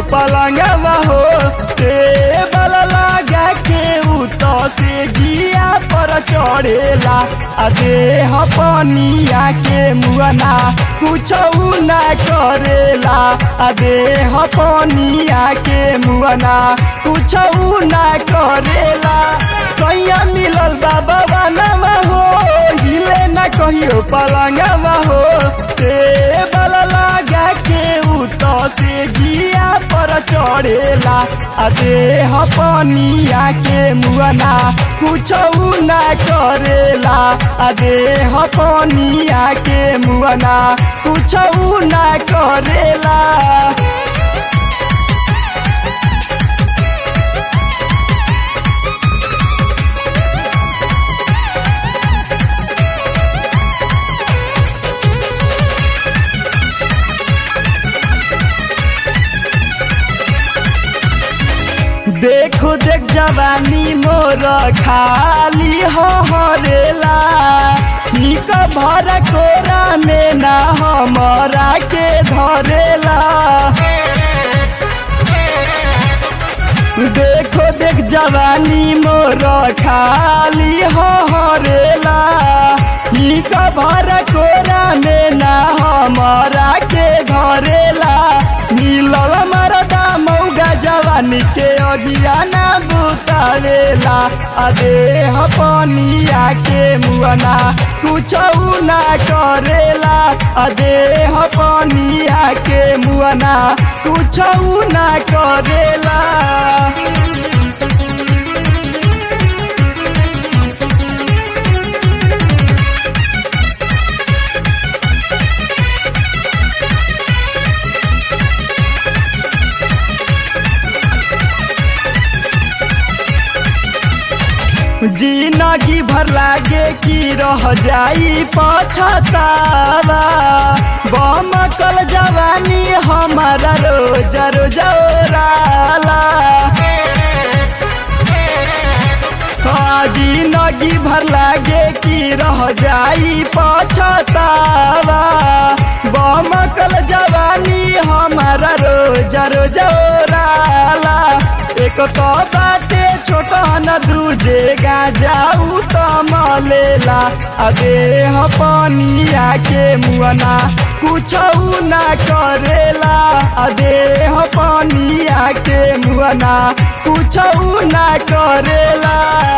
पलंगवा हो टेबल लगा के उ तो से जिया पर चढ़ेला आ देह पनिया के मुअना कुछ ना करेला आ देह पनिया के मुअना कुछ ना करेला कैया मिलल बाबा नवा हो हिले ना कहियो पलंगवा हो टेबल लगा के उ तो से जिया पर चढ़ेला आ देह पनिया के मुअना कुछ ना करेला आ देह पनिया के मुअना कुछ ना करेला देखो देख जवानी मोर खाली हरेला निक भर कोरा में ना हमरा के धरेला देखो देख जवानी मोर खाली हरेला निक भर कोरा में ना हमरा के धरेला मिलल मरदा मौगा जवानी के अगिया ना बुतावेला अदे पनिया के मुअना कुछ ना करेला अदे पनिया के मुअना कुछ ना करेला जिंदगी भर लागे कि रह जाई पछतावा बमकल जवानी हमारा रोज रोज ओराला जिंदगी भर लागे कि रह जाई पछतावा बमकल जवानी हमारा रोज रोज ओराला एक तो बाटे छोटा न दूजे जाऊ तो मलेला अबे पनिया के मुअना कुछ ना करेला अदे पनिया के मुअना कुछ ना करेला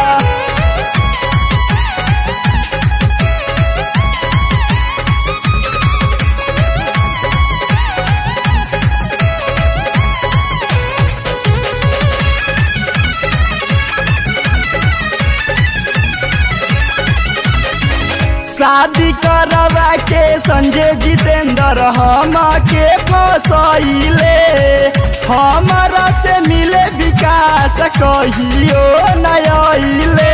शादी करवा के संजय जितेंद्र हम के फसैले हमारा से मिले विकास कहियो नयले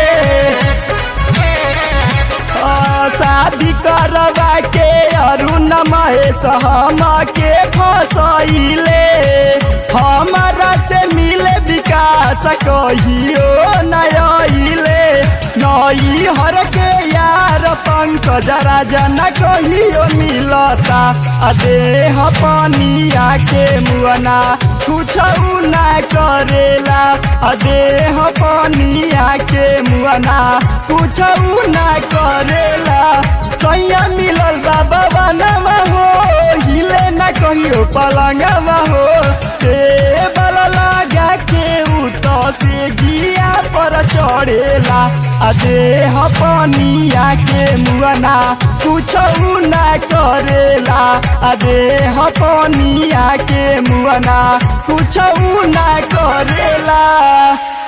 शादी करवा के अरुण महेश हम के फसैले हमारा से मिले विकास कहियो नयले नई हर के यार पंकज राजा न कहियो मिलता अदेह पनिया के मुअना कुछ ना करेला अदेह पनिया के मुअना कुछ ना करेला सैया मिलल बाबा नवा हो हिले न कहियो पलंगवा हो टेबल लगा के उ तो से जिया पर चढ़ेला अदेह पनिया के मुअना कुछ ना करेला अदेह पनिया के मुअना कुछ ना करेला